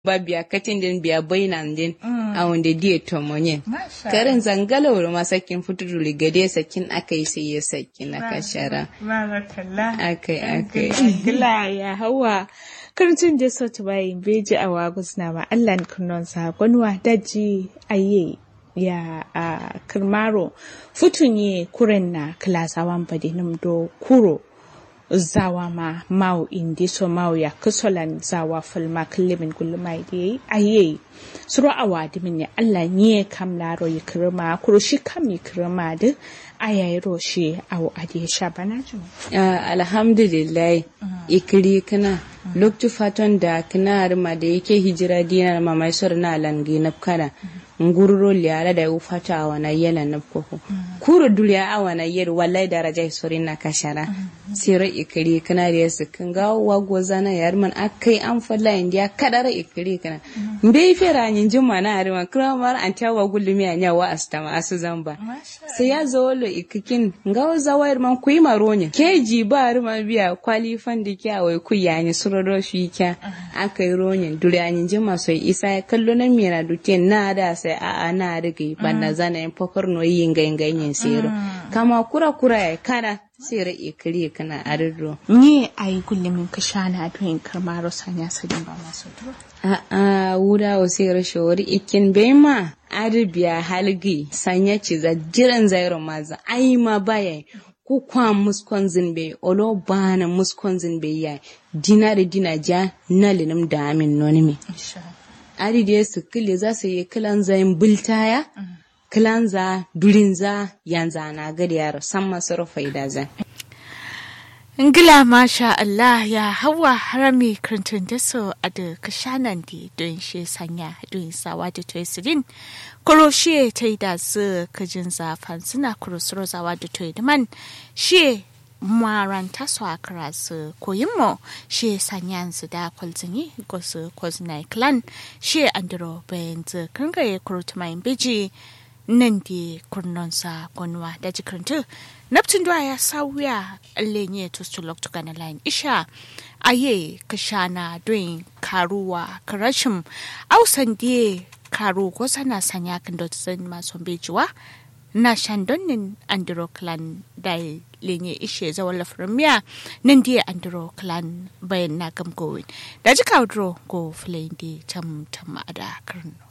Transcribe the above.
ba biya katin din biya bainan din a wanda diya tomonye karin zangala wuri ma sakin fututu ligade sakin aka yi sai ya sakin na kashara barakallah akai akai gila ya hawa karcin da so ta bayin beji a wagus na ma Allah kunnon sa gonwa daji aye ya a kirmaro futunye kuren na klasawan badinum do kuro zawa ma mau indi so mau ya kusolan zawa fulma kullimin gulmai da yayi aye suru awadi min ya Allah nye kam laro yi kirma kuro shi kam yi kirma da ayayi roshi awu adi sha bana ju Ah, alhamdulillah ikiri kana loktu faton da kana rima da yake hijira dinar mamai sur na langi na kana ngururo liara da ufata a wana yela na koko kuro duliya a wana yel wallahi daraja sori na kashara sira ikiri kana da yasu kan ga wago zana yar man akai an falla indiya kadara ikiri kana mbe fera nyin juma na arima kramar an tawa gulumi anya wa astama asu zamba sai ya zo lo ikikin nga zawayar man kuyi maronya keji ba rima biya kwalifan da kya wai ku yani suroro shi kya aka yi ronyin duryanin jima sai isa ya kallo na mira dutien na da sai a a na rigi banda zana yin fokar no yin ganyen sero kama kura kura ya kana sera ikiri kana ariro ni ayi gullimin ka shana adoyin kirmaro sanya sadin ba masu duro a a wuda wa sera shawari ikin bai ma arabiya halgi sanya ci za jiran zairo maza ai ma baya ku kwa muskon zinbe olo bana muskon zinbe ya dina da dina ja na linum da amin nonimi ari da su kile za su yi kilan zayin bultaya kilan za durin za yanzu na gari yaro san masu rufai da zan Ngila masha Allah ya hawa harami krantun da so a da kashanan di don shi sanya don sawa da toy sirin kuro shi ta yi da su kajin zafan suna kuro suro zawa da toy da man shi maranta su a kara su koyin mo shi sanya su da kwalzini ko su kwazina clan shi andro bayan zu kangaye kuro tumayin biji nan di kurnonsa gonwa da jikirintu naptin da ya sauya lenye to sulok to gana line isha aye kashana doin karuwa karashim ausan die karu ko sana sanya kan dot san maso bejuwa na shandonin andro clan da lenye ishe zawala framiya nan die andro clan bayan na gam gowin da jika go flame di tam tam ada karno